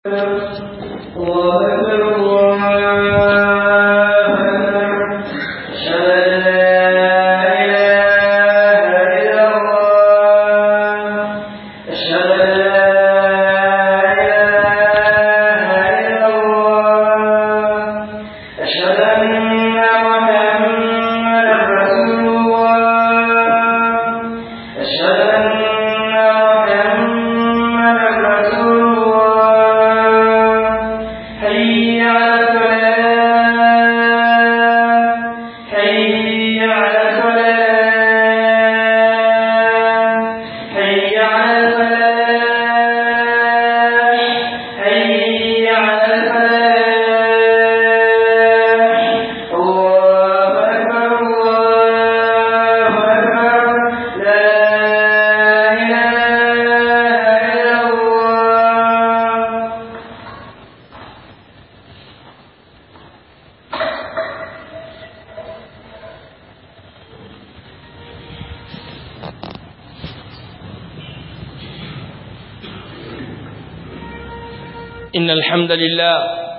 إن الحمد لله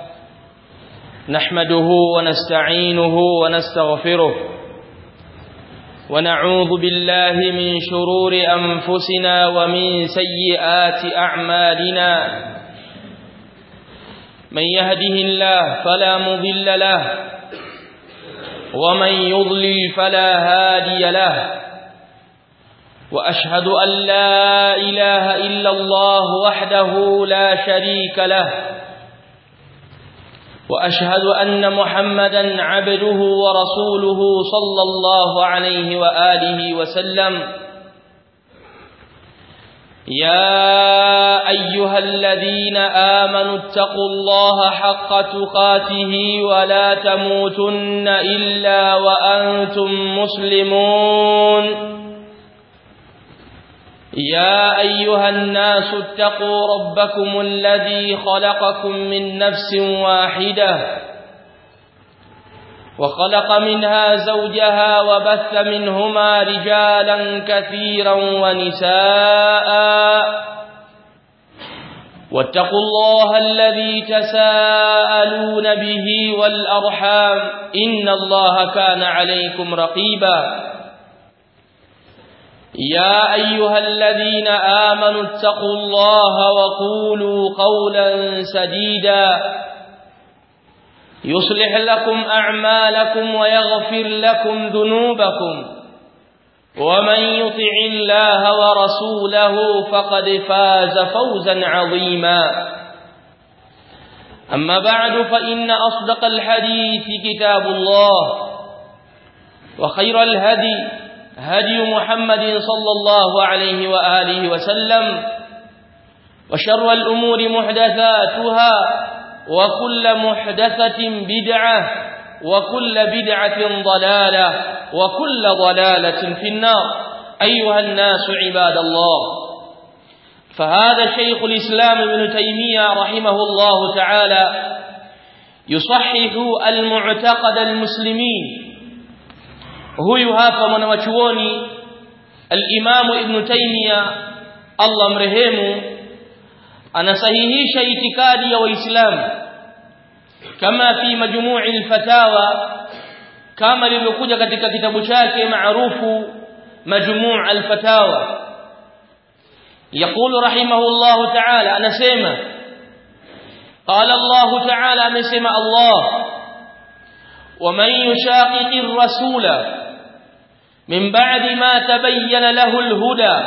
نحمده ونستعينه ونستغفره ونعوذ بالله من شرور أنفسنا ومن سيئات أعمالنا من يهده الله فلا مضل له ومن يضلل فلا هادي له وأشهد أن لا إله إلا الله وحده لا شريك له وأشهد أن محمدا عبده ورسوله صلى الله عليه وآله وسلم يا أيها الذين آمنوا اتقوا الله حق تقاته ولا تموتن إلا وأنتم مسلمون يا أيها الناس اتقوا ربكم الذي خلقكم من نفس واحدة وخلق منها زوجها وبث منهما رجالا كثيرا ونساء واتقوا الله الذي تساءلون به والأرحام إن الله كان عليكم رقيباً يا أيها الذين آمنوا اتقوا الله وقولوا قولا سديدا يصلح لكم أعمالكم ويغفر لكم ذنوبكم ومن يطع الله ورسوله فقد فاز فوزا عظيما أما بعد فإن أصدق الحديث كتاب الله وخير الهدي هدي محمد صلى الله عليه وآله وسلم وشر الأمور محدثاتها وكل محدثة بدعة وكل بدعة ضلالة وكل ضلالة في النار أيها الناس عباد الله فهذا شيخ الإسلام ابن تيمية رحمه الله تعالى يصحح المعتقد المسلمين huyu hapa mwanawachuoni al-Imamu Ibn Taymiyyah Allah mrehemu anasahihisha itikadi ya Waislamu kama fi majmu'i al-fatawa kama lilivyokuja katika kitabu chake maarufu majmu' al-fatawa يقول رحمه الله تعالى أنا سيما قال الله تعالى أنا سيما الله ومن يشاقق الرسول من بعد ما تبين له الهدى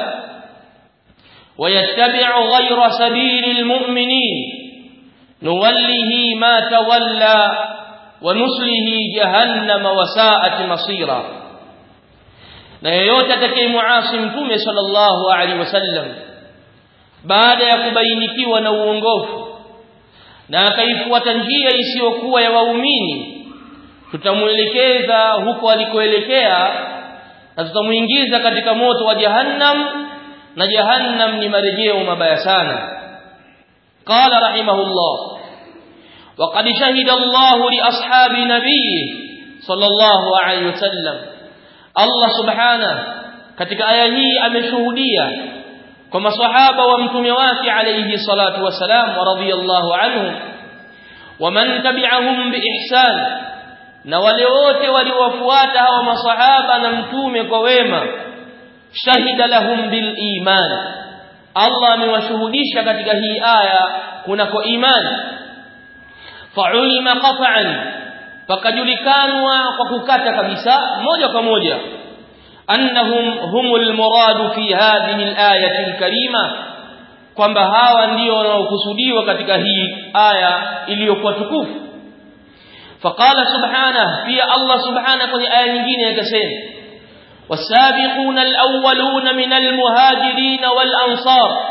ويتبع غير سبيل المؤمنين نوله ما تولى ونسله جهنم وساءت مصيرا na yeyote atakayemuasi mtume sallallahu alaihi wasallam baada ya kubainikiwa na uongofu na akaifuata njia isiyokuwa ya waumini tutamuelekeza huko alikoelekea na tutamuingiza katika moto wa jahannam na jahannam ni marejeo mabaya sana qala rahimahullah وقد شهد الله لاصحاب نبيه صلى الله عليه وسلم Allah subhanahu katika aya hii ameshuhudia kwa maswahaba wa mtume wake alayhi salatu wasalam wa radiyallahu anhum waman tabi'ahum biihsan na wale wote waliowafuata hawa maswahaba na mtume kwa wema shahida lahum bil iman Allah amewashuhudisha katika hii aya kunako imani fa'ulima qat'an fakajulikanwa kwa kukata kabisa moja kwa moja annahum humul muradu fi hadhihi al-ayati al-karima kwamba hawa ndio wanaokusudiwa katika hii aya iliyokuwa tukufu faqala subhanahu pia Allah subhanahu kwenye aya nyingine akasema والسابقون الأولون من المهاجرين والأنصار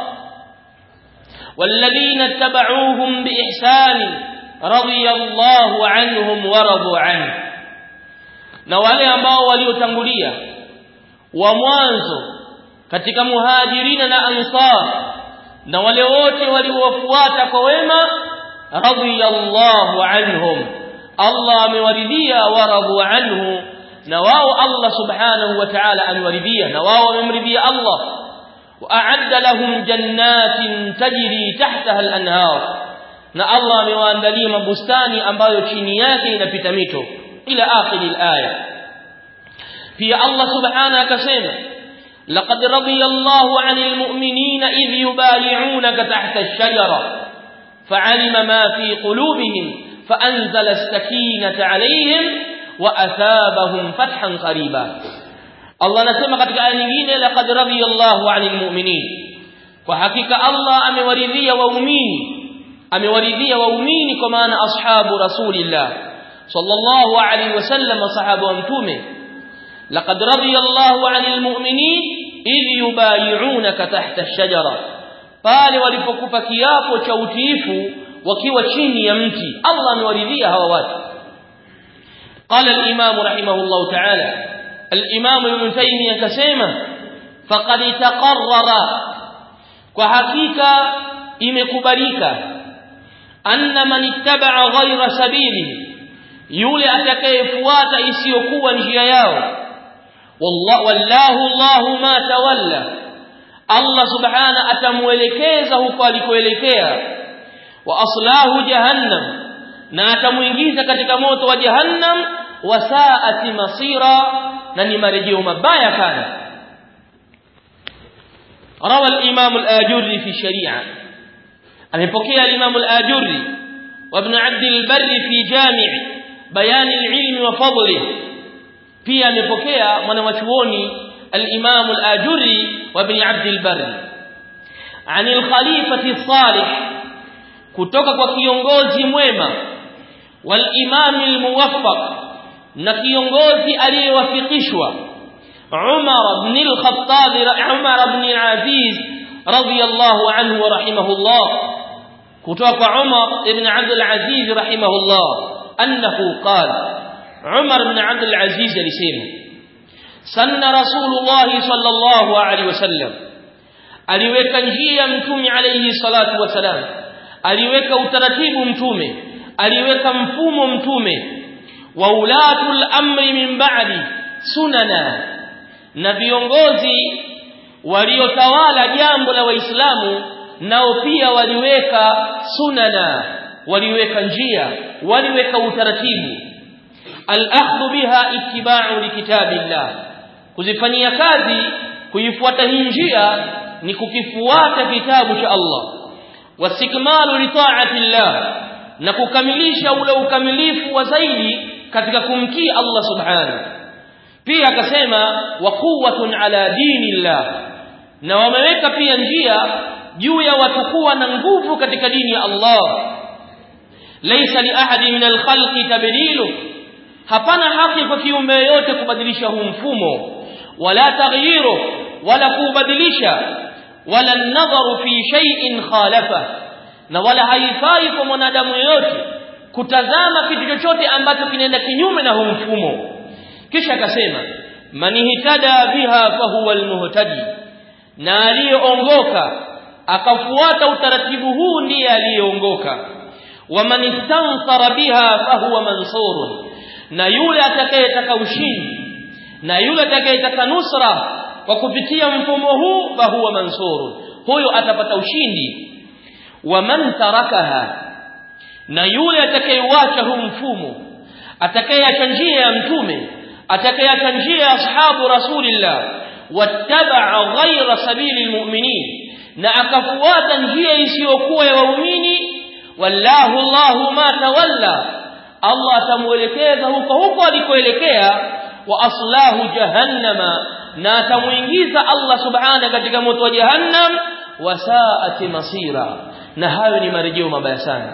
والذين اتبعوهم بإحسان رضي الله عنهم ورضوا عنه na wale ambao waliotangulia wa mwanzo katika muhajirina na ansar na wale wote waliowafuata kwa wema radiyallahu anhum Allah amewaridhia waradu anhu na wao Allah subhanahu wa ta'ala amewaridhia na wao wamemridhia Allah wa'adda lahum jannatin tajri tahtaha al-anhar na Allah amewaandalia mabustani ambayo chini yake inapita mito ila akhir al-aya pia Allah subhanahu akasema laqad radiyallahu 'anil mu'minina idh yubayi'unaka tahta ash-shajara fa'alima ma fi qulubihim fa'anzala as-sakinata 'alayhim wa athabahum fathan qariba Allah anasema katika aya nyingine laqad radiyallahu 'anil mu'minin kwa hakika Allah amewaridhia waumini amewaridhia waumini kwa maana ashabu rasulillah sallallahu alayhi wasallam sahaba wa mtume laqad radiyallahu 'anil mu'minin idh yubayi'unaka tahta ash-shajara pale walipokupa kiapo cha utiifu wakiwa chini ya mti Allah amewaridhia hawa watu قال الإمام رحمه الله تعالى الإمام ابن تيمية كسيمة فقد تقرر وحقيقة إمكبريك أن من اتبع غير سبيله يولي أتكيفوات إسيقوا نجياياو والله, والله الله ما تولى الله سبحانه أتموelekeza alikoelekea وأصلاه جهنم na atamuingiza katika moto wa jahannam wasaati masira na ni marejeo mabaya sana روى الإمام الآجري في الشريعة أمبكي الإمام الآجري وابن عبد البر في جامع بيان العلم وفضله في أمبكي من وشوني الإمام الآجري وابن عبد البر عن الخليفة الصالح kutoka kwa kiongozi mwema والإمام الموفق na kiongozi aliyewafikishwa Umar ibn al-Khattab Umar ibn al-Aziz radiyallahu anhu wa rahimahullah kutoka kwa Umar ibn Abd al-Aziz rahimahullah annahu qala Umar ibn Abd al-Aziz alisema sanna Rasulullah sallallahu alaihi wasallam aliweka njia mtume alayhi salatu wasalam aliweka utaratibu mtume aliweka mfumo mtume wa ulatul amri min ba'di sunana na viongozi waliotawala jambo la waislamu nao pia waliweka sunana waliweka njia waliweka utaratibu al-akhdhu biha ittiba'u likitabillah kuzifanyia kazi kuifuata hii njia ni kukifuata kitabu cha Allah wasikmalu li ta'atillah na kukamilisha ule ukamilifu wa zaidi katika kumtii Allah subhanahu pia akasema wa quwwatun ala dinillah na wameweka pia njia juu ya watu kuwa na nguvu katika dini ya Allah laysa li ahadi min alkhalqi tabdilu hapana haki kwa kiumbe yote kubadilisha huu mfumo wala taghyiru wala kubadilisha wala nadharu fi shay'in khalafa na wala haifai kwa mwanadamu yoyote kutazama kitu chochote ambacho kinaenda kinyume na huu mfumo kisha akasema manihtada biha fahuwa almuhtadi na aliyeongoka akafuata utaratibu huu ndiye aliyeongoka waman istansara biha fahuwa mansurun na yule atakayetaka ushindi na yule atakayetaka nusra kwa kupitia mfumo huu fahuwa mansurun huyo atapata ushindi wa man tarakaha na yule atakayeuacha huu mfumo atakayeacha njia ya mtume atakayeacha njia ya ashabu rasulillah wattaba'a ghayra sabili almu'minin na akafuata njia isiyokuwa ya waumini wallahu Allahu ma tawalla Allah atamuelekeza huko huko alikoelekea wa aslahu jahannama na atamuingiza Allah subhanahu katika moto wa jahannam wasaati masira na hayo ni marejeo mabaya sana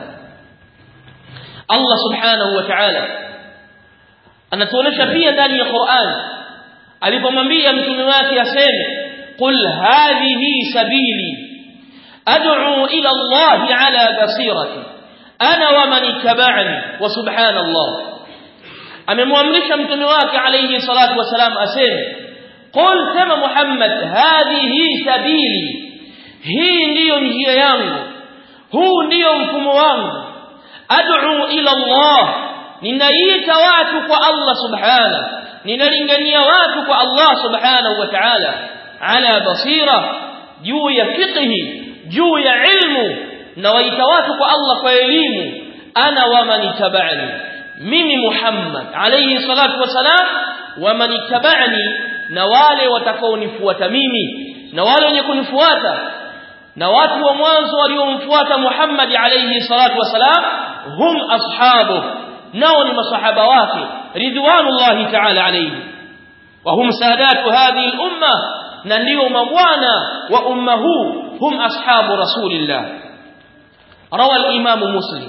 Allah subhanahu wa ta'ala anatuonesha pia ndani ya Qur'an alipomwambia mtume wake aseme qul hadhihi sabili ad'u ila Allah ala basirati ana wa man ittaba'ani wa subhanallah amemwamrisha mtume wake alayhi salatu wasalam aseme qul kama Muhammad hadhihi sabili hii ndiyo njia yangu huu ndiyo mfumo wangu ad'u ila Allah ninaita watu kwa Allah subhanahu ninalingania watu kwa Allah subhanahu wa ta'ala ala basira juu ya fiqhi juu ya ilmu na waita watu kwa Allah kwa elimu ana wa man tabani mimi Muhammad alayhi salatu wasalam wa man tabani na wale watakaonifuata mimi na wale wenye kunifuata na watu wa mwanzo waliomfuata Muhammad alayhi salatu wasalam hum ashabu nao ni masahaba wake ridwanullahi ta'ala alayhi wa hum sadatu hadhihi al-umma na ndio mabwana wa umma huu hum ashabu rasulillah روى الإمام مسلم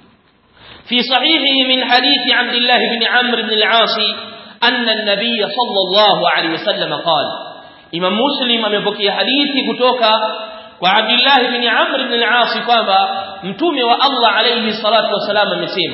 في صحيحه من حديث عبد الله بن عمرو بن العاص أن النبي صلى الله عليه وسلم قال إمام مسلم أمبكي حديث كتوكا وعبد الله بن عمرو بن العاص kwamba mtume wa Allah alayhi salatu wasalam amesema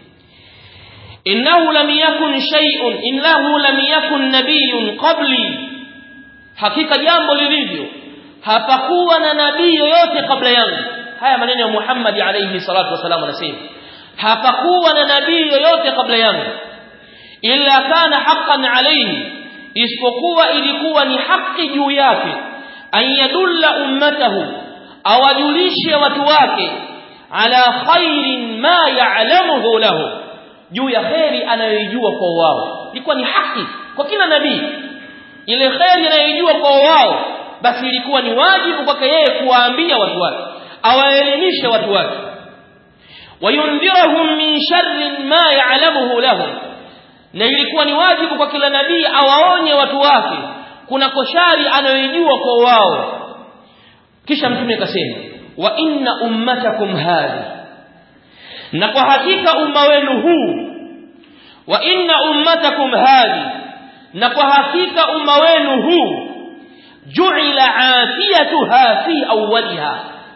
innahu lam yakun shay'un innahu lam yakun nabiyyun qabli hakika jambo lilivyo hapakuwa na nabii yoyote kabla yangu haya maneno ya Muhammad alayhi salatu wasalam anasema hapakuwa na nabii yoyote kabla yangu illa kana haqqan alayhi isipokuwa ilikuwa ni haki juu yake an yadulla ummatahu awajulishe watu wake ala khairin ma ya'lamuhu lahu juu ya khairi anayoijua kwa wao ilikuwa ni haki kwa kila nabii ile khairi anayoijua kwa wao basi ilikuwa ni wajibu kwake yeye kuwaambia watu wake awaelimishe watu wake wayundhirahum min sharrin ma ya'lamuhu lahum na ilikuwa ni wajibu kwa kila nabii awaonye watu wake kuna koshari anayoijua kwa wao kisha mtume akasema wa inna ummatakum hadhi na kwa hakika umma wenu huu wa inna ummatakum hadhi na kwa hakika umma wenu huu ju'ila afiyatuha fi awwaliha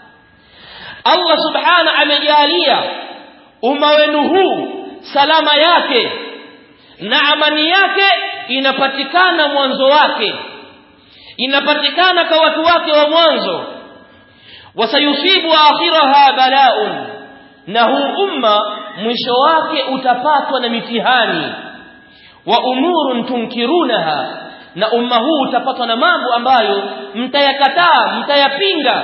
Allah subhana amejalia umma wenu huu salama yake na amani yake inapatikana mwanzo wake inapatikana kwa watu wake wa mwanzo wasayusibu akhiraha bala'un na huu umma mwisho wake utapatwa na mitihani wa umurun tunkirunaha na umma huu utapatwa na mambo ambayo mtayakataa mtayapinga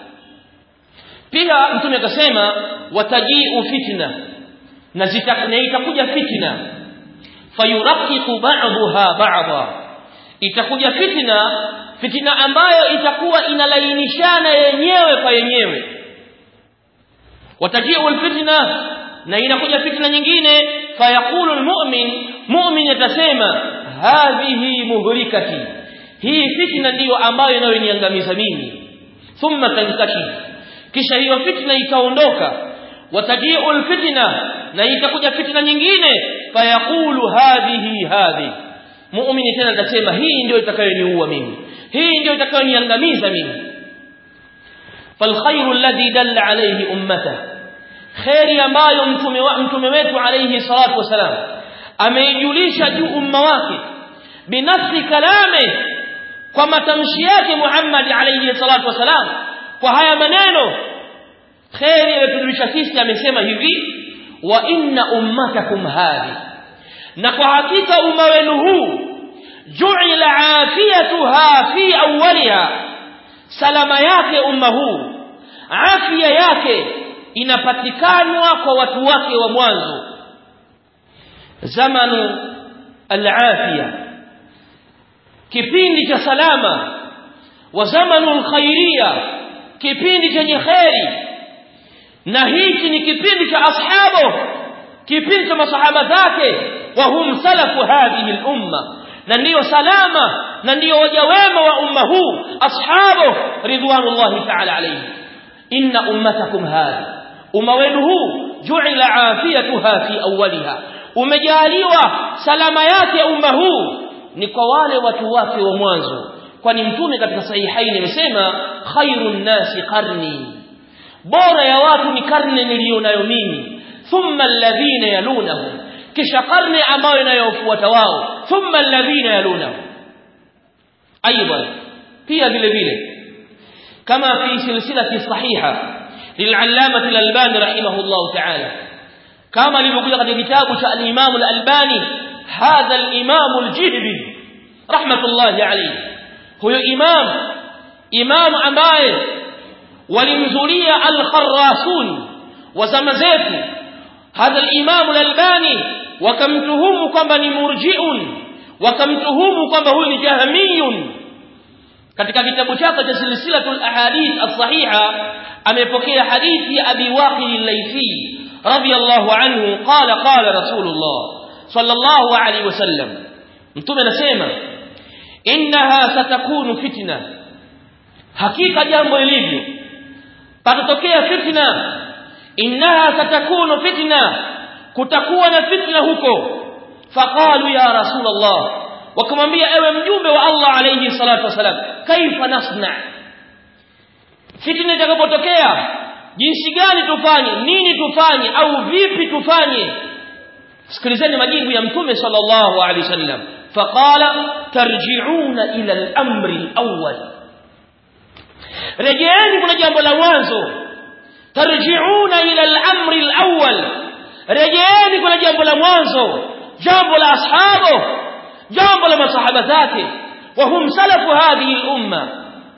pia mtume akasema watajiu fitna na itakuja fitna fayuraqiqu ba'daha ba'dha itakuja fitna fitna ambayo itakuwa inalainishana yenyewe kwa yenyewe watajiu alfitna na inakuja fitna nyingine fayaqulu almu'min mu'min atasema hadhihi muhlikati hii fitna ndiyo ambayo inayoniangamiza mimi thumma tankashi kisha hiyo fitna itaondoka watajiu alfitna na itakuja fitna nyingine fayaqulu hadhihi hadhi muumini tena atasema hii ndio itakayoniua mimi hii ndio itakayoniangamiza mimi falkhairu alladhi dalla alayhi ummata khairi ambayo mtume wa mtume wetu alayhi salatu wasalam ameijulisha juu umma wake binafsi kalame kwa matamshi yake Muhammad alayhi salatu wasalam kwa haya maneno khairi aliyotujulisha sisi amesema hivi wa inna ummatakum hadhi na kwa hakika umma wenu huu ju'ila afiyatuha fi awwaliha salama yake umma huu afya yake inapatikanwa kwa watu wake wa mwanzo zamanu al-afia kipindi cha salama wa zamanu al-khairia kipindi chenye khairi na hichi ni kipindi cha ashabo kipindi cha masahaba zake wa hum salafu hadhihi al-umma na ndiyo salama na ndiyo waja wema wa umma huu ashabu ridwanullahi ta'ala alayhi inna ummatakum hadhi umma wenu huu ju'ila afiyatuha fi awwaliha umejaliwa salama yake umma huu ni kwa wale watu wake wa mwanzo kwani mtume katika sahihaini amesema khairun nasi qarni bora ya watu ni karne niliyonayo mimi thumma alladhina yalunahum kisha karne ambayo inayofuata wao thumma alladhina yalunahum aidan pia vile vile kama fi silsilati sahiha للعلامة الألباني رحمه الله تعالى كما لبقول قد كتاب الإمام الألباني هذا الإمام الجهبي رحمة الله عليه هو إمام إمام أمائه ولمزولية الخراسون وزمزيت هذا الإمام الألباني وكمتهم كما مرجئ وكمتهم كما هو جهمي katika kitabu chake cha silsilatul ahadith as-sahiha amepokea hadithi ya Abi Waqil al-Laythi radiyallahu anhu qala qala Rasulullah sallallahu alayhi wasallam mtume anasema innaha satakunu fitna hakika jambo lilivyo patatokea fitna innaha satakunu fitna kutakuwa na fitna huko faqalu ya Rasulullah wakamwambia ewe mjumbe wa Allah alayhi salatu wasalam kaifa nasna fitna itakapotokea jinsi gani tufanye nini tufanye au vipi tufanye sikilizeni majibu ya mtume sallallahu alaihi wasallam faqala tarji'una ila al-amri al-awwal rejeeni kuna jambo la mwanzo tarji'una ila al-amri al-awwal rejeeni kuna jambo la mwanzo jambo la ashabu jambo la masahaba zake وهم سلف هذه الأمة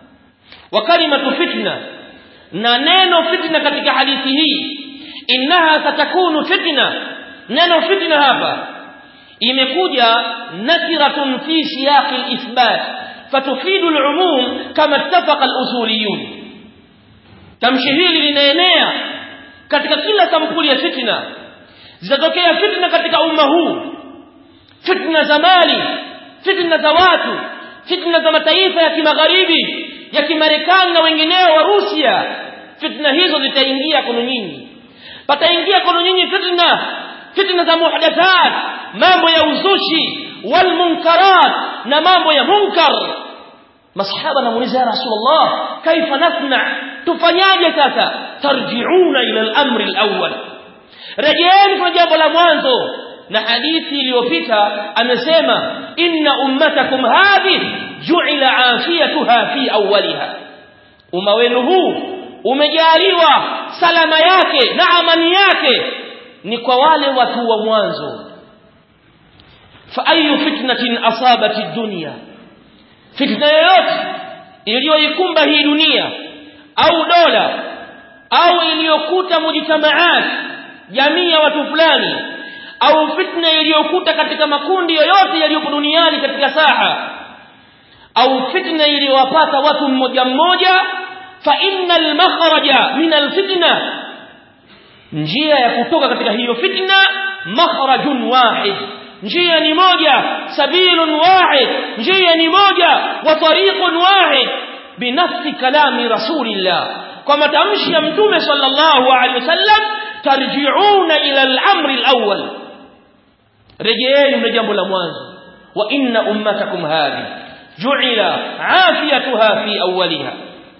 وكلمة فتنة نانينو فتنة katika hadithi hii innaha satakunu fitna neno fitna hapa imekuja nakiratun fi siyaq al-ithbat fatufidu al-umum kama ittafaqa al-usuliyun tamshi hili linaenea katika kila sampuli ya fitna zitatokea fitna katika umma huu fitna za mali fitna za watu fitna za mataifa ya kimagharibi ya kimarekani na wengineo wa Rusia fitna hizo zitaingia kwenu nyinyi pataingia kwenu nyinyi fitna fitna za muhdathat mambo ya uzushi wal munkarat na mambo ya munkar masahaba namuuliza ya rasulullah kaifa nasna tufanyaje sasa tarji'una ila al-amri al-awwal rejeeni kwa jambo la mwanzo na hadithi iliyopita amesema inna ummatakum hadhi ju'ila afiyatuha fi awwaliha umma wenu huu umejaliwa salama yake na amani yake ni kwa wale watu wa mwanzo fa ayu fitnatin asabati dunya fitna yoyote iliyoikumba hii dunia au dola au iliyokuta mujtamaat jamii ya watu fulani au fitna iliyokuta katika makundi yoyote yaliyopo duniani katika saha au fitna iliyowapata watu mmoja mmoja fa innal makhraja min alfitna njia ya kutoka katika hiyo fitna makhrajun wahid njia ni moja sabilun wahid njia ni moja wa tariqun wahid binafsi kalami rasulillah kwa matamshi ya mtume sallallahu alaihi wasallam tarji'una ila al-amri al-awwal rejeeni mle jambo la mwanzo wa inna ummatakum hadhi ju'ila afiyatuha fi awwaliha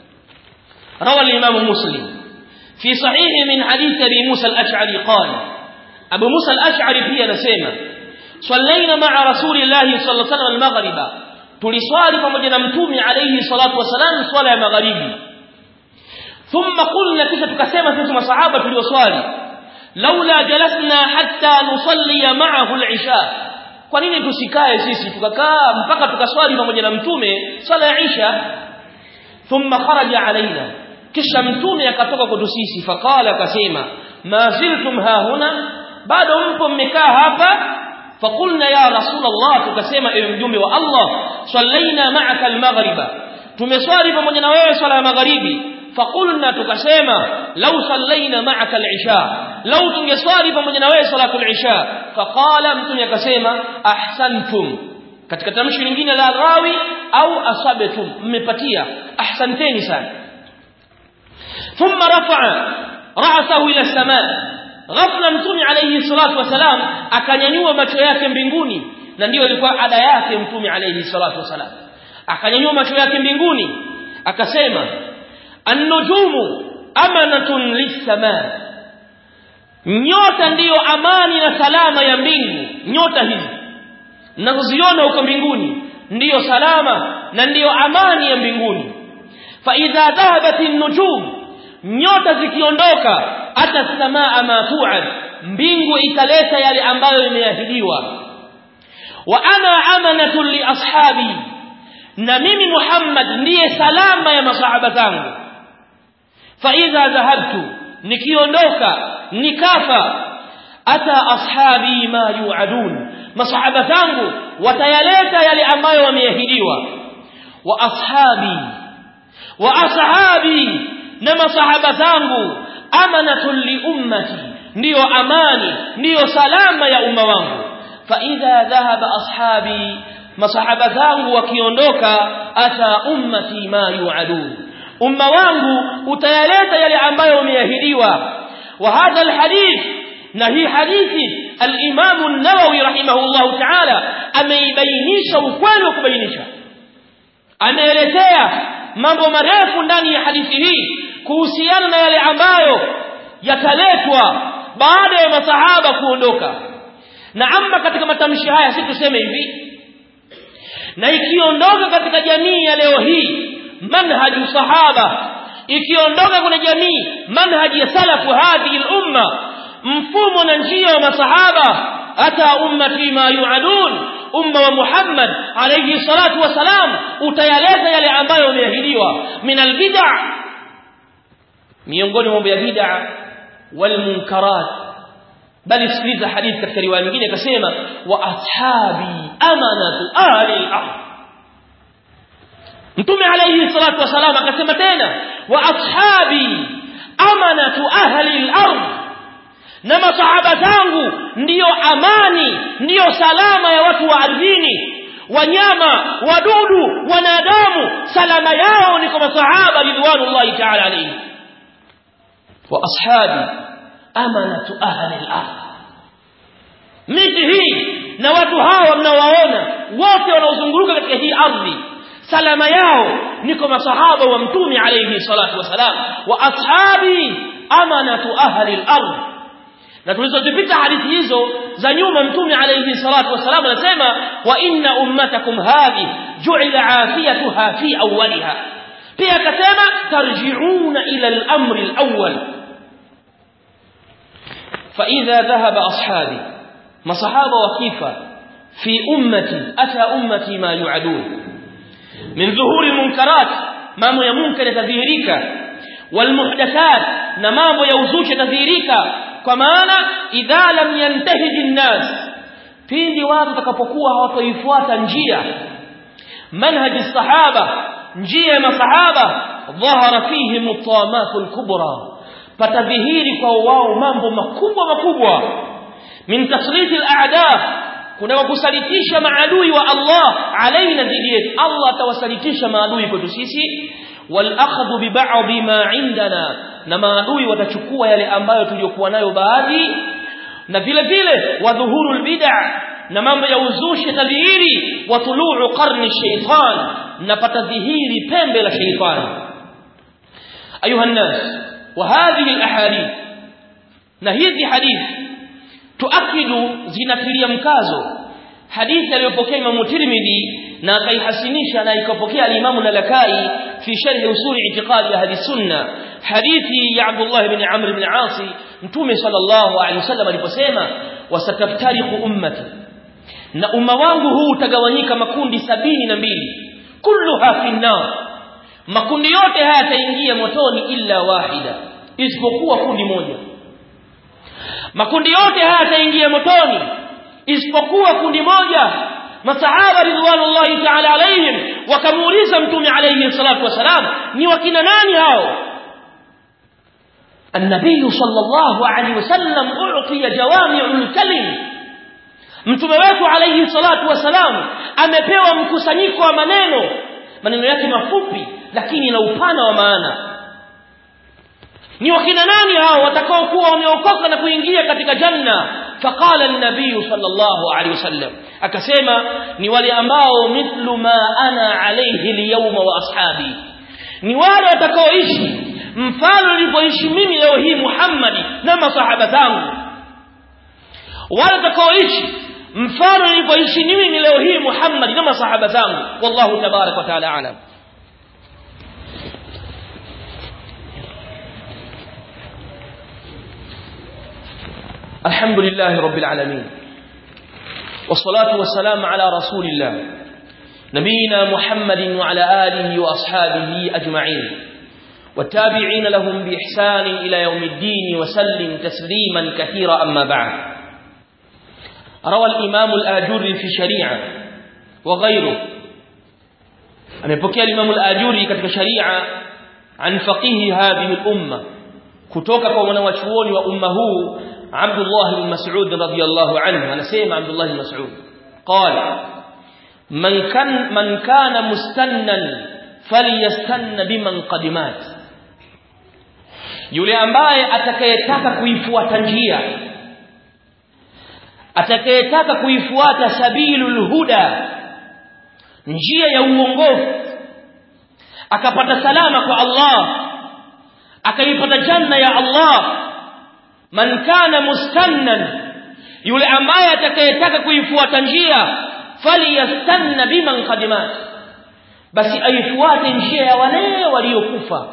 روى الإمام مسلم في صحيح من حديث أبي موسى الأشعري قال أبو موسى الأشعري في نسيمة صلينا مع رسول الله صلى الله عليه وسلم المغرب tuliswali pamoja na mtume alayhi salatu wasalam swala ya magharibi thumma qulna kisha tukasema sisi masahaba tulioswali laula jalasna hatta nusalli ma'ahu al-isha kwa nini tusikae sisi tukakaa mpaka tukaswali pamoja na mtume swala ya isha thumma kharaja alaina kisha mtume akatoka kwetu sisi faqala akasema ma ziltum hahuna bado mpo mmekaa hapa فقلنا يا رسول الله tukasema ewe mjumbe wa Allah sallaina ma'aka al-maghriba tumeswali pamoja na wewe swala ya magharibi faqulna tukasema law sallaina ma'aka al-isha law tungeswali pamoja na wewe salatul isha faqala mtume akasema ahsantum katika tamshi lingine la rawi au asabatum mmepatia ahsanteni sana thumma rafa'a ra'sahu ila as-sama' ghafla mtume alayhi salatu wasalam akanyanyua macho yake mbinguni na ndiyo ilikuwa ada yake mtume alayhi salatu wasalam akanyanyua macho yake mbinguni akasema an-nujumu amanatun lis-samaa nyota ndiyo amani na salama ya mbingu nyota hizi mnazoziona huko mbinguni ndiyo salama na ndiyo amani ya mbinguni fa idha dhahabat an-nujum nyota zikiondoka hata samaa ma tu'ad mbingu italeta yale ambayo imeahidiwa wa ana amanatu li ashabi na mimi Muhammad ndiye salama ya masahaba zangu fa idha dhahabtu nikiondoka nikafa ata ashabi ma yu'adun masahaba zangu watayaleta yale ambayo wameahidiwa wa ashabi wa ashabi na masahaba zangu amanatun li ummati ndiyo amani ndiyo salama ya umma wangu fa idha dhahaba ashabi masahaba zangu wakiondoka ata ummati ma yu'adun umma wangu utayaleta yale ambayo umeahidiwa wa hadha alhadith na hii hadithi al-Imam an-Nawawi rahimahullahu ta'ala ameibainisha ukweli wa kubainisha ameelezea mambo marefu ndani ya hadithi hii kuhusiana na yale ambayo yataletwa baada ya masahaba kuondoka na amma katika matamshi haya si tuseme hivi na ikiondoka katika jamii ya leo hii manhaju sahaba ikiondoka kwenye jamii manhaji ya salafu hadhihi al-umma mfumo na njia wa masahaba hata ummati ma yuadun umma wa Muhammad alayhi salatu wasalam utayaleza yale ambayo yameahidiwa min albid'a miongoni mambo ya bid'a wal munkarat bali sikiliza hadithi katika riwaya nyingine akasema wa ashabi amanatu ahli al-ardh mtume alayhi salatu wasalam akasema tena wa ashabi amanatu ahli al-ardh na masahaba zangu ndiyo amani ndiyo salama ya watu wa ardhini wanyama wadudu wanadamu salama yao ni kwa masahaba ridwanullahi ta'ala alayhi wa ashabi amanatu ahli al-ardh miti hii na watu hawa mnawaona wote wanaozunguruka katika hii ardhi salama yao ni kwa masahaba wa mtume alayhi salatu wasalam wa ashabi amanatu ahli al-ardh na tulizozipita hadithi hizo za nyuma mtume alayhi salatu wasalam anasema wa inna ummatakum hadhi ju'ila afiyatuha fi awwaliha pia akasema tarji'una ila al-amri al-awwal fa idha dhahaba ashabi masahaba wakifa fi ummati ata ummati ma yu'adun min dhuhuri munkarat mambo ya munkar yatadhihirika wal muhdathat na mambo ya uzushi yatadhihirika kwa maana idha lam yantahiji nnas pindi watu watakapokuwa hawatoifuata njia manhaji sahaba njia ya masahaba dhahara fihi mutamatul kubra patadhihiri kwa wao mambo makubwa makubwa min tasriti al-a'da kuna kusalitisha maadui wa Allah alaina dhidi yetu Allah atawasalitisha maadui kwetu sisi wal akhdhu bi ba'd ma indana na maadui watachukua yale ambayo tuliyokuwa nayo baadhi na vile vile wadhuhuru bid'a na mambo ya uzushi tadhihiri wa tuluu qarni shaytan na patadhihiri pembe la shaytan ayuha nas wa hadhihi alahadith na hizi hadithi tuakidu zinatilia mkazo hadithi aliyopokea Imam Tirmidhi na akaihasinisha na ikapokea al-Imam Nalakai fi sharh usul i'tiqad ahli sunna hadithi ya Abdullah ibn Amr ibn Asi mtume sallallahu alaihi wasallam aliposema wasataftariqu ummati na umma wangu huu utagawanyika makundi sabini na mbili kulluha fi nar makundi yote haya yataingia motoni illa wahida isipokuwa kundi moja makundi yote haya yataingia motoni isipokuwa kundi moja masahaba ridwanullahi ta'ala alaihim wakamuuliza mtume alayhi salatu wasalam ni wakina nani hao النبي صلى الله عليه وسلم أعطي جوامع الكلم mtume wetu alayhi salatu wasalam amepewa mkusanyiko wa maneno maneno yake mafupi lakini na upana wa maana ni wakina nani hao watakao kuwa wameokoka na kuingia katika janna faqala an-nabiy sallallahu alayhi wasallam akasema ni wale ambao mithlu ma ana alayhi al-yawma wa ashabi ni wale watakaoishi mfano nilivyoishi mimi leo hii Muhammadi na masahaba zangu wale watakaoishi mfano nilivyoishi mimi leo hii Muhammad na masahaba zangu wallahu tabarak wa taala alam الحمد لله رب العالمين والصلاة والسلام على رسول الله نبينا محمد وعلى آله وأصحابه أجمعين والتابعين لهم بإحسان إلى يوم الدين وسلم تسليما كثيرا أما بعد روى الإمام الآجوري في شريعة وغيره amepokea Imam al-Ajuri katika sharia an faqihi hadhihi al-umma kutoka kwa mwanachuoni wa umma huu Abdullah bin Mas'ud radhiyallahu anhu anasema Abdullah bin Mas'ud qala man kan man kana mustannan falyastanna biman qadimat yule ambaye atakayetaka kuifuata njia atakayetaka kuifuata sabilul huda njia ya uongofu akapata salama kwa Allah akaipata janna ya Allah man kana mustannan yule ambaye atakayetaka kuifuata njia falyastanna biman qadimat basi aifuate njia ya wale waliokufa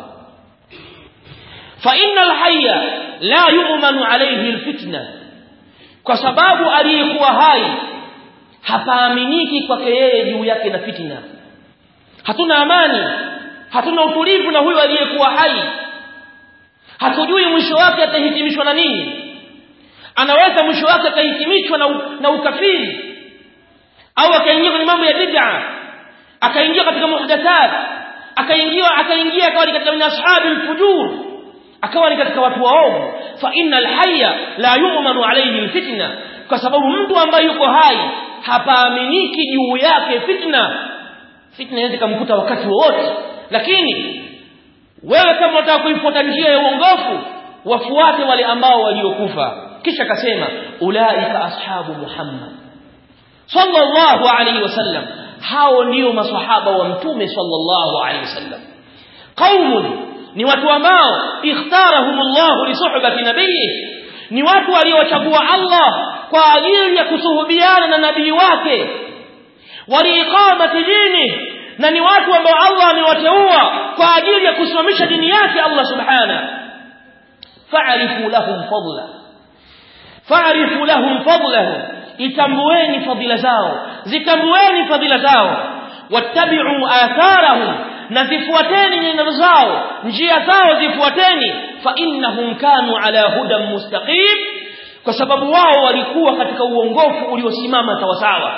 fa innal hayya la yu'manu alayhi alfitna kwa sababu aliyekuwa hai hapaaminiki kwake yeye juu yake na fitina hatuna amani hatuna utulivu na huyo aliyekuwa hai hatujui mwisho wake atahitimishwa na nini anaweza mwisho wake akahitimishwa na, na ukafiri au akaingia kwenye mambo ya bid'a akaingia katika muhdathat akaingia akaingia akawa katika min ashabi alfujur akawa ni katika watu waovu fa innal hayya la yu'manu alayhi alfitna kwa sababu mtu ambaye yuko hai hapaaminiki juu yake fitna fitna inaweza kumkuta wakati wowote lakini wewe kama unataka kuifuata njia ya uongofu wafuate wale ambao waliokufa kisha akasema ulaika ashabu muhammad sallallahu alaihi wasallam hao ndio maswahaba wa mtume sallallahu alaihi wasallam qaumun ni watu ambao ikhtarahumullah li suhbati nabiyhi ni watu waliochagua Allah kwa ajili ya kusuhubiana na nabii wake waliiqamati dini na ni watu ambao Allah amewateua kwa ajili ya kusimamisha dini yake Allah subhana fa'rifu lahum fadla fa'rifu lahum fadlahum itambueni fadila zao zitambueni fadila zao wattabi'u atharahum na zifuateni nyenendo zao njia zao zifuateni fa innahum kanu ala hudan mustaqim kwa sababu wao walikuwa katika uongofu uliosimama sawa sawa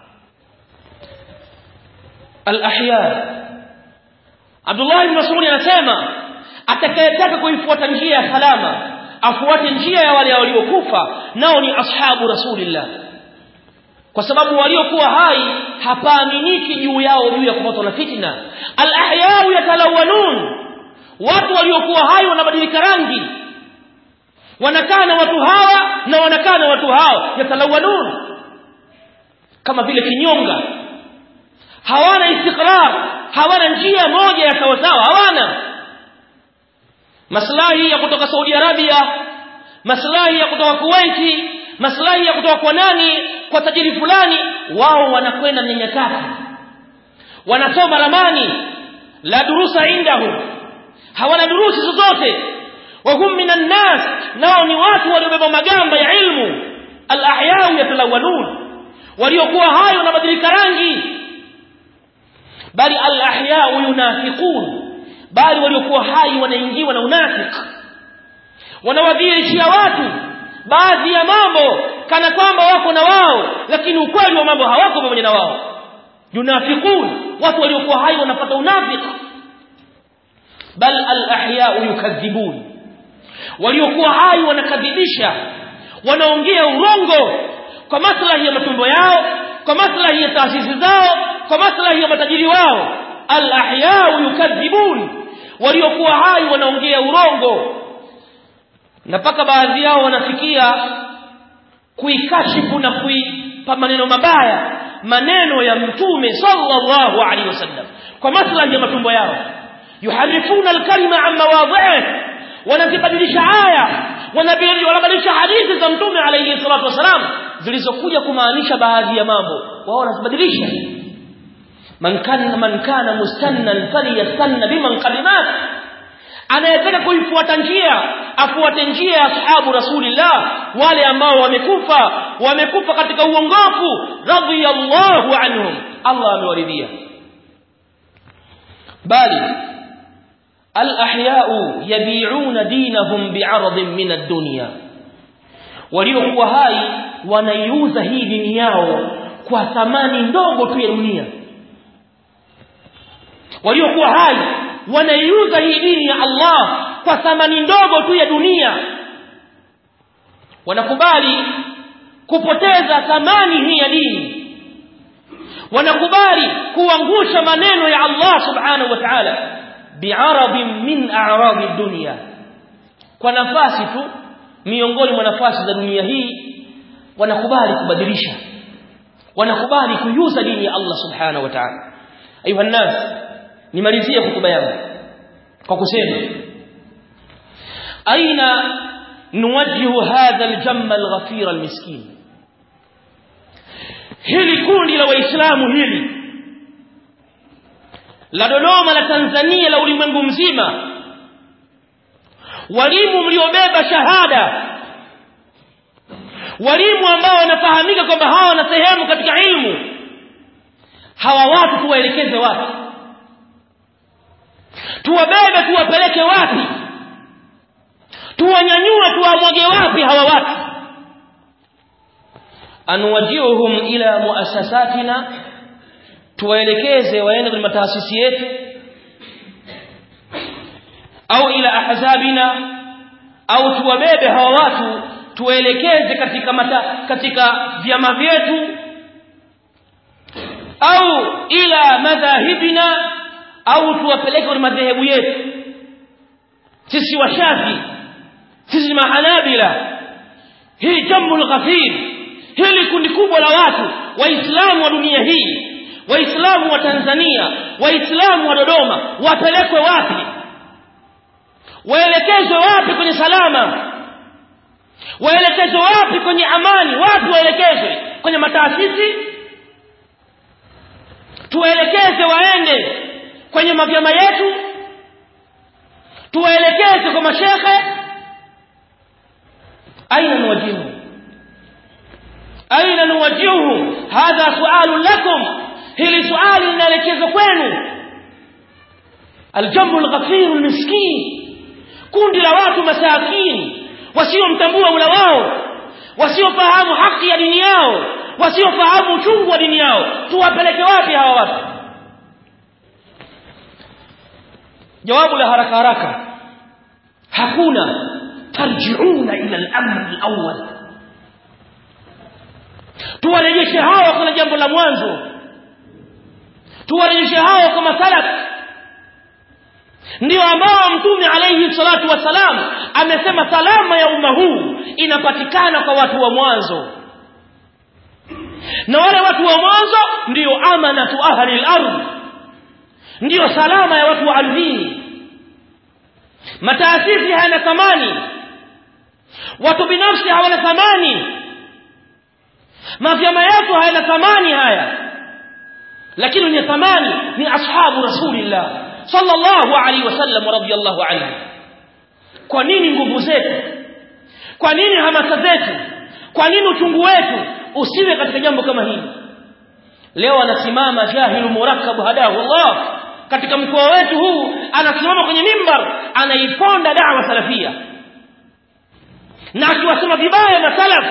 al-ahya Abdullah ibn Mas'ud anasema atakayetaka kuifuata njia ya salama afuate njia ya wale waliokufa nao ni ashabu rasulillah kwa sababu waliokuwa hai hapaaminiki juu yao juu ya kupatwa na fitna al-ahya yatalawanun watu waliokuwa hai wanabadilika rangi wanakaa na watu hawa na wanakaa na watu hao yatalawanun kama vile kinyonga hawana istiqrar hawana njia moja ya sawa sawa hawana maslahi ya kutoka Saudi Arabia maslahi ya kutoka Kuwait maslahi ya kutoka kwa nani kwa tajiri fulani wao wanakwenda nyenyakati wanasoma ramani la durusa indahu hawana durusi zozote wa hum minan nas nao ni watu waliobeba magamba ya ilmu al ahyau yatalawanun waliokuwa hayo wanabadilika rangi bali al-ahya'u yunafiqun bali waliokuwa hai wanaingiwa na unafiki wanawadhihirishia watu baadhi ya mambo kana kwamba wako na wao lakini ukweli wa mambo hawako pamoja na wao yunafiqun watu waliokuwa hai wanapata unafiki bal al-ahya'u yukadhibun waliokuwa hai wanakadhibisha wanaongea urongo kwa maslahi ya matumbo yao kwa maslahi ya taasisi zao kwa maslahi ya matajiri wao al-ahya'u yukadhibun waliokuwa hai wanaongea urongo na paka baadhi yao wanafikia kuikashifu na kuipa maneno mabaya maneno ya mtume sallallahu alaihi wasallam kwa maslahi ya matumbo yao yuharifuna alkalima an mawadhi'i wanazibadilisha aya wanabadilisha hadithi za mtume alayhi salatu wasalam zilizokuja kumaanisha baadhi ya mambo wao wanazibadilisha man kana man kana mustannan falyastanna biman qadimat anayetaka kuifuata njia afuate njia ya ashabu rasulillah wale ambao wamekufa wamekufa katika uongofu radhiyallahu anhum Allah amewaridhia bali al-ahya'u yabi'una dinahum bi'aradin min ad-dunya waliokuwa hai wanaiuza hii dini yao kwa thamani ndogo tu ya dunia waliokuwa hai wanaiuza hii dini ya Allah kwa thamani ndogo tu ya dunia wanakubali kupoteza thamani hii ya dini wanakubali kuangusha maneno ya Allah subhanahu wa ta'ala bi'arabin min a'rabi dunya kwa nafasi tu miongoni mwa nafasi za dunia hii wanakubali kubadilisha wanakubali kuyuza dini ya Allah subhanahu wa ta'ala ayuha nas nimalizie hotuba yangu kwa kusema aina nuwajjihu hadha aljamma alghafir almiskin hili kundi la waislamu hili la Dodoma la Tanzania la ulimwengu mzima walimu mliobeba shahada walimu ambao wanafahamika kwamba hawa wana sehemu katika ilmu hawa watu tuwaelekeze wapi tuwabebe tuwapeleke wapi tuwanyanyue tuwamwage wapi hawa watu anuwajiuhum ila muassasatina tuwaelekeze waende kwenye mataasisi yetu au ila ahzabina au tuwabebe hawa watu tuwaelekeze katika mata, katika vyama vyetu au ila madhahibina au tuwapeleke kwenye madhehebu yetu sisi washafi sisi mahanabila hii jambo ghafir hili kundi kubwa la watu waislamu wa dunia hii waislamu wa Tanzania waislamu wa Dodoma wapelekwe wapi waelekezwe wapi kwenye salama waelekezwe wapi kwenye amani wapi waelekezwe kwenye mataasisi tuwaelekeze waende kwenye mavyama yetu tuwaelekeze kwa mashekhe aina nuwajihu aina nuwajihu hadha sualu lakum hili suali linaelekezwa kwenu aljambu alghafir almiskin kundi la watu masakini wasiomtambua Mola wao wasiofahamu haki ya dini yao wasiofahamu uchungu wa dini yao tuwapeleke wapi hawa watu jawabu la haraka haraka hakuna tarjiuna ila al-amr al-awwal tuwarejeshe hawa kuna jambo la mwanzo tuwarejeshe hawa kwa masalaf ndio ambao mtume alayhi salatu wasalam amesema salama ya umma huu inapatikana kwa watu wa mwanzo na wale watu wa mwanzo ndio amanatu ahli al-ardh ndio salama ya watu wa ardhini mataasisi hayana thamani watu binafsi hawana thamani mavyama yetu hayana thamani haya lakini wenye thamani ni ashabu rasulillah sallallahu alaihi wasallam radhiyallahu anhu kwa nini nguvu zetu kwa nini hamasa zetu kwa nini uchungu wetu usiwe katika jambo kama hili leo anasimama jahilu murakkab hadahu Allah katika mkoa wetu huu anasimama kwenye mimbar anaiponda da'wa salafia na akiwasema vibaya masalaf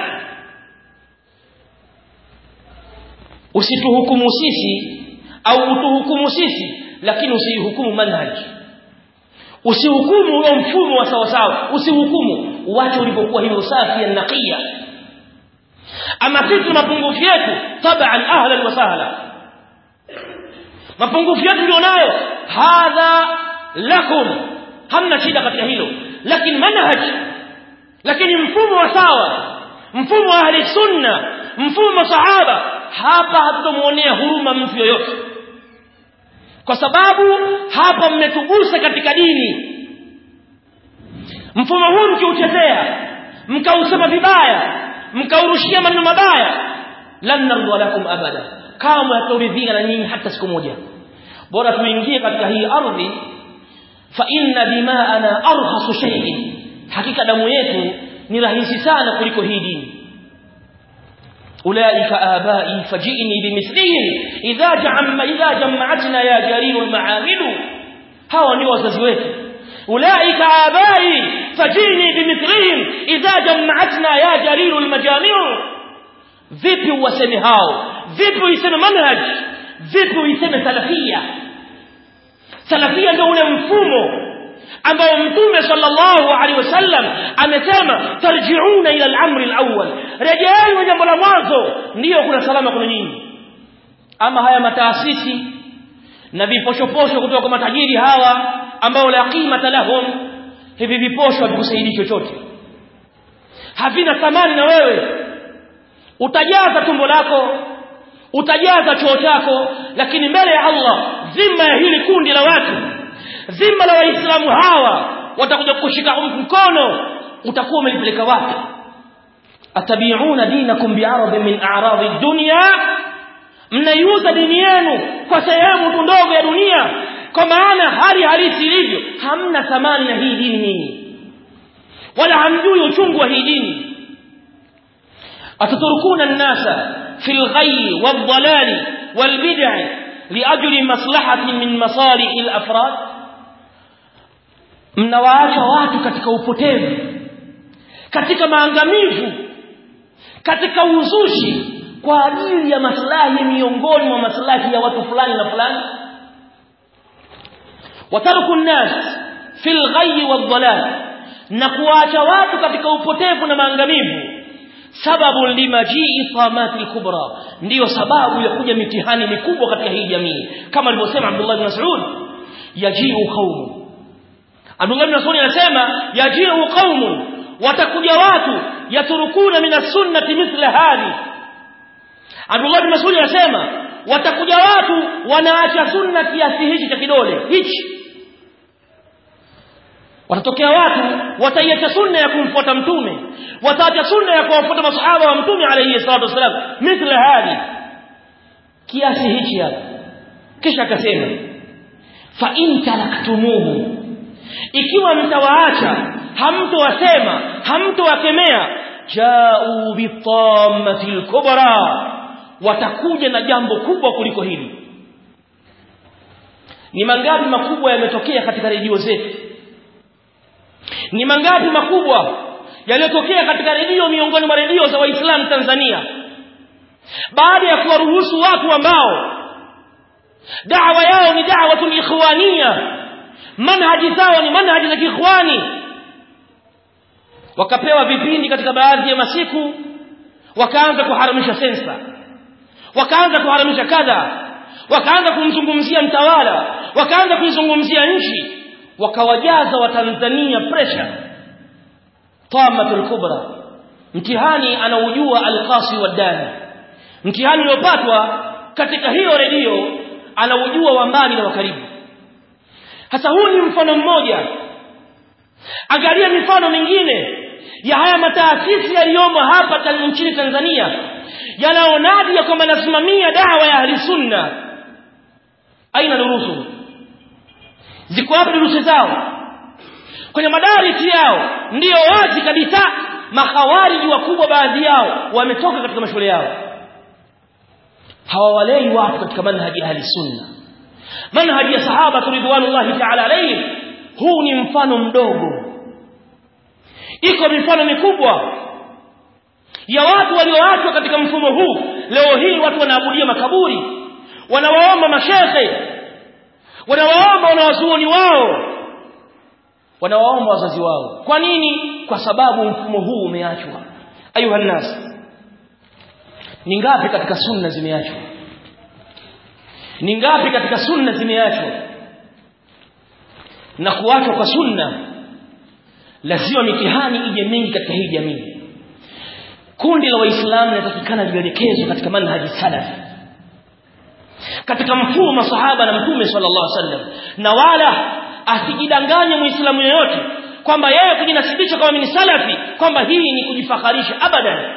usituhukumu sisi au utuhukumu sisi lakini usihukumu manhaj usihukumu huyo mfumo wa sawa sawa usihukumu uache ulipokuwa hivyo safi na naqiya ama sisi mapungufu yetu taban ahlan wa sahla mapungufu yetu ndio nayo hadha lakum hamna shida katika hilo lakini manhaj lakini mfumo wa sawa mfumo wa ahli sunna mfumo wa sahaba hapa hatutomuonea huruma mtu yoyote kwa sababu hapa mmetugusa katika dini mfumo huu mkiuchezea mkausema vibaya mkaurushia maneno mabaya lan narda lakum abada kama haturidhika na nyinyi hata siku moja bora tuingie katika hii ardhi fa inna dimaana arhasu shay'in hakika damu yetu ni rahisi sana kuliko hii dini أولئك آبائي فجئني بمثلهم إذا جمع إذا جمعتنا يا جرير المعامل هوا ni wazazi wetu أولئك آبائي فجئني بمثلهم إذا جمعتنا يا جرير المجامع vipi uwaseme hao vipi uiseme manhaj vipi uiseme salafia salafia ndio ule mfumo ambao mtume sallallahu alaihi wasallam amesema tarjiuna ila al-amri al-awwal rejeeni jambo la mwanzo ndiyo kuna salama kuna nyinyi ama haya mataasisi na viposhoposho kutoka kwa matajiri hawa ambao la qimata lahum hivi viposho havikusaidii chochote havina thamani na wewe utajaza tumbo lako utajaza choo chako lakini mbele ya Allah dhima ya hili kundi la watu dhima la waislamu hawa watakuja kushika mkono utakuwa umelipeleka wapi atabiuna dinakum bi'arad min a'rad ad-dunya mnaiuza dini yenu kwa sehemu tu ndogo ya dunia kwa maana hali halisi ilivyo hamna thamani na hii dini nyinyi wala hamjui uchungu wa hii dini ataturukuna an-nasa fil ghayyi wad-dhalali wal-bid'i liajli maslahatin min masalih al-afrad mnawaacha watu katika upotevu katika maangamivu katika uzushi kwa ajili ya maslahi miongoni mwa maslahi ya watu fulani na fulani wataruku nnas fil ghayyi wadhalal na kuacha watu katika upotevu na maangamivu sababu limajii tamati kubra ndiyo sababu ya kuja mitihani mikubwa katika hii jamii kama alivyosema Abdullah bin Mas'ud yajiu qaumun Abdullah bin Mas'ud anasema yajiu qaumun watakuja watu yaturukuna min sunnati mithla hadi Abdullah bin Mas'ud anasema watakuja watu wanaacha sunna kiasi hichi cha kidole hichi watatokea watu wataiacha sunna ya kumfuata mtume wataacha sunna ya kuwafuata masahaba wa mtume alayhi salatu wasalam mithla hadi kiasi hichi hapa kisha akasema fa in taraktumuhu ikiwa mtawaacha hamtowasema hamtowakemea jau bitammatil kubra watakuja na jambo kubwa kuliko hili ni mangapi makubwa yametokea katika redio zetu ni mangapi makubwa yaliyotokea katika redio miongoni mwa redio za waislamu Tanzania baada ya kuwaruhusu watu ambao da'wa yao ni da'watun ikhwania manhaji zao ni manhaji za kiikhwani wakapewa vipindi katika baadhi ya masiku wakaanza kuharamisha sensa wakaanza kuharamisha kadha wakaanza kumzungumzia mtawala wakaanza kuizungumzia nchi wakawajaza watanzania pressure tamatul kubra mtihani anaujua alqasi wadani mtihani uliopatwa katika hiyo redio anaujua wa mbali na wa karibu hasa huu ni mfano mmoja angalia mifano mingine ya haya mataasisi yaliyomo hapa nchini Tanzania yanaonadi ya kwamba nasimamia dawa ya ahli sunna aina durusu ziko wapi durusu zao kwenye madarisi yao ndiyo wazi kabisa mahawariji wakubwa baadhi yao wametoka katika mashule yao hawawalei watu katika manhaji ahli sunna manhaji ya sahaba ridwanullahi ta'ala alayhi huu ni mfano mdogo iko mifano mikubwa ya watu walioachwa katika mfumo huu leo hii watu wanaabudia makaburi wanawaomba mashehe wanawaomba wanawazuoni wao wanawaomba wazazi wao kwa nini kwa sababu mfumo huu umeachwa ayuha nas ni ngapi katika sunna zimeachwa ni ngapi katika sunna zimeachwa na kuachwa kwa sunna lazima mitihani ije mingi katika hii jamii kundi la waislamu linatakikana lielekezwe katika manhaji salafi katika mfumo masahaba na mtume sallallahu alaihi wasallam na wala asijidanganye muislamu yeyote kwamba yeye kujinasibisha kama ni salafi kwamba hii ni kujifakharisha abadan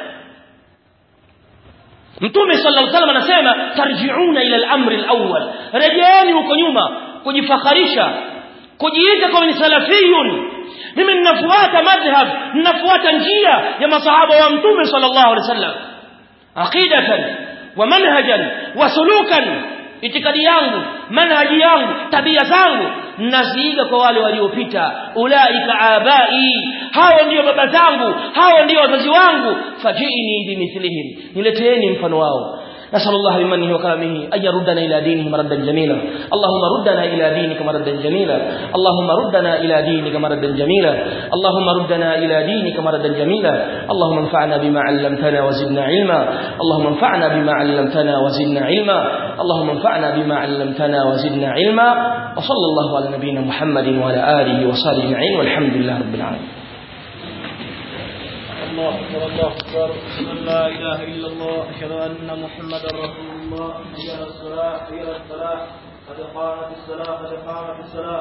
mtume sallallahu alaihi wasallam anasema tarji'una ila al-amri al-awwal rejeeni huko nyuma kujifakharisha kujiita kama ni salafiyun mimi ninafuata madhhab ninafuata njia ya masahaba wa mtume sallallahu alaihi wasallam aqidatan wa manhajan wa sulukan itikadi yangu manhaji yangu tabia zangu naziiga kwa wale waliopita ulaika abai hao ndio baba zangu hao ndio wazazi wangu fajini bimithlihim nileteeni mfano wao نسأل الله بمنه وكرمه أن يردنا إلى دينه مردا جميلا اللهم ردنا إلى دينك مردا جميلا اللهم ردنا إلى دينك مردا جميلا اللهم ردنا إلى دينك مردا جميلا اللهم انفعنا بما علمتنا وزدنا علما اللهم انفعنا بما علمتنا وزدنا علما اللهم انفعنا بما علمتنا وزدنا علما وصلى الله على نبينا محمد وعلى آله وصحبه أجمعين والحمد لله رب العالمين الله أكبر الله أكبر أشهد أن لا إله إلا الله أشهد أن محمدا رسول الله حي على الصلاة حي على الصلاة قد قامت الصلاة قد قامت الصلاة